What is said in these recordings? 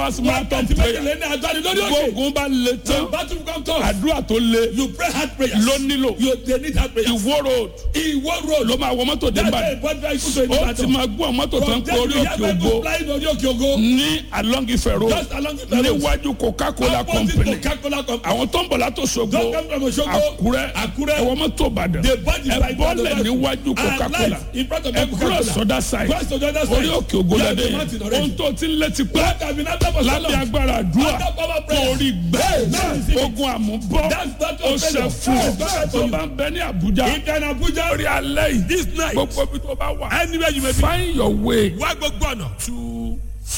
marathon wákàtí prayer méjìlél ní agbára lórí òkè. gbógun bá le the tán battle come tough. àdúrà tó le you pray hard prayers. ló nílò you dey need hard prayers. ìwó road ìwọ road. ló máa wọ mọ́tò dé that's Ìbàdàn why important vehicle to ó ti Ìbàdàn. máa gbọ́ mọ́tò tó ń from kó there orí you hear òkè people ògo flying orí òkè ògo. ní along Ifẹ̀ road just along the road. níwájú Coca-Cola opposite company Coca-Cola company. àwọn tó ń bọ̀ látò Ṣògo don't come from Osogbo. Àkúrẹ́ Àkúrẹ́. ẹ̀wọ̀n mọ́tò Ìbàdàn the body ẹ bọ́lẹ̀ níwájú Coca-Cola in front of ẹ Coca-Cola. kúrò sọ́dá side cross to the other side. orí òkè ògo You are lẹ́dẹ̀ the mountain yẹn already. ohun tó ti ń létí pé That have been after for so lábẹ́ long. agbára àdúrà After power prayer. torí gbẹ́ Now, ogun àmúbọ́ That's that ó of ṣe failure. fún ọ That's tó that bá ń bẹ ní Àbújá If you are in Abuja. orí alẹ́ yìí this night. gbogbo ibi tó bá wà anywhere you may be. find your way wá gbogbo ọ̀nà. to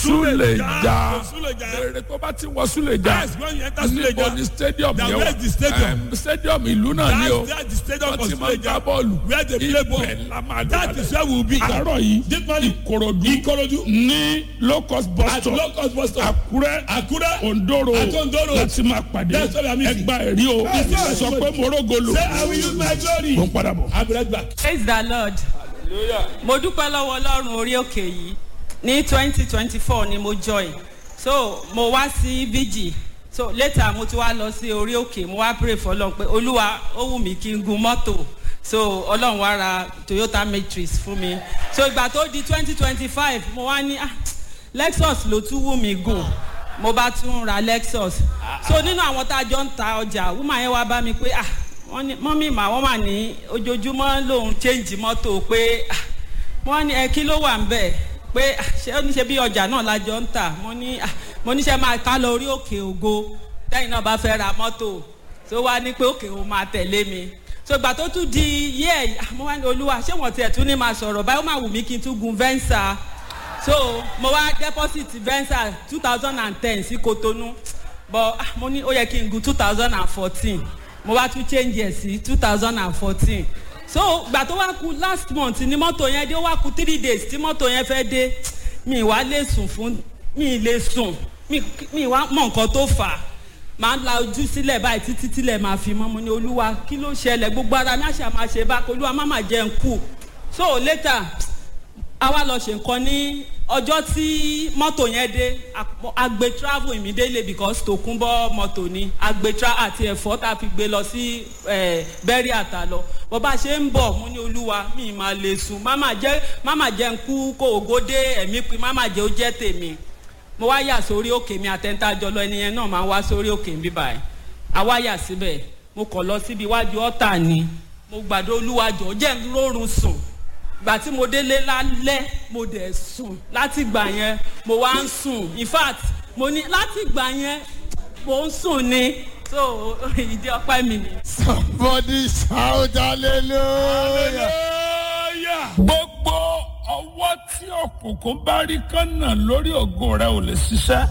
Suleja Suleja. èrè tó bá ti wọ Suleja Yes, when you enter níbo Suleja. ni stadium Now, yẹn where is the stadium? Em, stadium ìlú náà ni o That's that's the stadium wọ́n for ti máa ń gbá Suleja. bọ́ọ̀lù Where they play ball. ibẹ̀ la máa That dọ̀bálẹ̀. is where we will be. àárọ̀ yìí This morning. Ìkòròdú Ìkòròdú. ní low cost bus At stop low cost bus stop. Àkúrẹ́ Àkúrẹ́. Ondoro Àti Ondoro. láti máa pàdé That's where we are meeting. ẹgbà ẹ̀rí o That's where we are sọ pé meeting. morogo lò Say I will use my glory. mo ń padà bọ̀. I'll be right back. praise the lord mo dúpẹ́ lọ́wọ́ ọlọ́run orí òkè yìí ní twenty twenty four ni mo join so mo wá sí vg so later mo ti wá lọ sí orí òkè mo wá pray for ọlọ́run pé olúwa ó wù mí kí n gun mọ́tò so ọlọ́run wá ra toyota matrix fún mi so ìgbà tó di twenty twenty five mo wá ní ah lexus ló tún wù mí gùn mo bá tún ra lexus so nínú àwọn tá a jọ ń ta ọjà woman yẹn wá bá mi pé ah wọ́n ní mọ́mí mà wọ́n wà ní ojoojúmọ́ lòun change mọ́tò pé ah wọ́n ní ẹ kí ló wà ń bẹ̀ pé ah, ṣé ó ní ṣe bí ọjà náà la jọ ń tà mo ní ah, mo ní ṣe máa ká lọ orí òkè ògo tẹ́yìn náà bá fẹ́ ra mọ́tò tó wá ní pé òkè òun máa tẹ̀lé mi so ìgbà tó tún di yẹ́ ẹ̀ mo wá ní olúwa ṣé wọ́n tiẹ̀ tún ní máa sọ̀rọ̀ báyìí ó máa wù mí kí n tún gun venza so mo wá deposit venza two thousand and ten sí kotonu but ah, mo ní ó yẹ kí n gun two thousand and fourteen mo wá tún change ẹ̀ sí two thousand and fourteen so gbà tó wá ku last month ni mọ́tò yẹn dé ó wá ku three days tí mọ́tò yẹn fẹ́ dé mi wá lè sùn fún mi lè sùn mi mi wá mọ nǹkan tó fà á máa ń la ojú sílẹ̀ báyìí títí tílẹ̀ máa fi mọ́ mo ní olúwa kí ló ṣẹlẹ̀ gbogbo ara mi àṣà máa ṣe bá olúwa má má jẹ́ ń kú so later a wá lọ ṣe nǹkan ní ọjọ́ tí mọ́tò yẹn dé a- a gbé travel immediately because tòkunbọ̀ mọ́tò ni a gbé tra àti ẹ̀fọ́ tá a fi gbé lọ sí bẹ́rí àtà lọ bó bá ṣe ń bọ̀ mo ní olúwa mi máa lè sùn máma jẹ́ máma jẹ́ ń kú kó ògo dé ẹ̀mí pin máma jẹ́ ó jẹ́ tèmi mo wá yà sórí òkè mi àtẹ̀ntà jọlọ ẹni yẹn náà máa wá sórí òkè mi báyìí a wá yà síbẹ̀ mo kàn lọ síbi iwájú ọ̀tà ni mo gbàdúrà olúwa jọ̀ọ́ jẹ́ ń rórun sùn gbà tí mo délé lálẹ́ mo dẹ̀ sùn láti gbà yẹn mo wá ń sùn in fact mo ní láti gbà yẹn mo ń sùn ni so ìdí ọpẹ́ mi ni. Somebody shout hallelujah. gbogbo ọwọ́ tí òkùnkùn bá rí kánà lórí ògo rẹ ò lè ṣiṣẹ́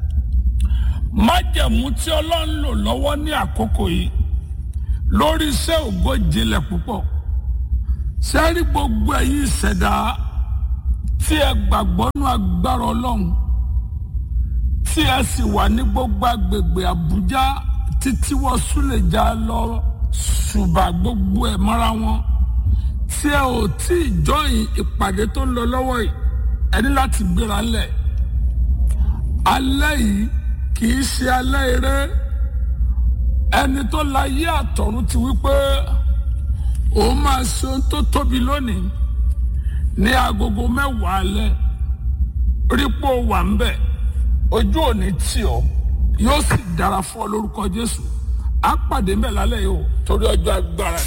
májẹ̀mú tí ọlọ́run lò lọ́wọ́ ní àkókò yìí lórí iṣẹ́ ògo jinlẹ̀ púpọ̀ sẹ́rí gbogbo ẹ̀yin ìṣẹ̀dá tí ẹ gbàgbọ́ nú agbára ọlọ́run tí ẹ sì wà ní gbogbo agbègbè àbújá títí wọ́n súlẹ̀já lọ ṣùgbọ́n gbogbo ẹ̀ mọ́ra wọn tí ẹ ò tí ì jọyìn ìpàdé tó ń lọ lọ́wọ́ yìí ẹ ní láti gbéra lẹ̀ alẹ́ yìí kì í ṣe alẹ́ eré ẹni tó la yé àtọ̀run ti wí pé òun máa ṣe ohun tó tóbi lónìí ní agogo mẹ́wàá alẹ́ rípò wà ń bẹ̀ ojú òní tì ọ́ yóò sì dára fún ọ lórúkọ Jésù á pàdé ń bẹ̀ lálẹ́ yìí o torí ọjọ́ agbára.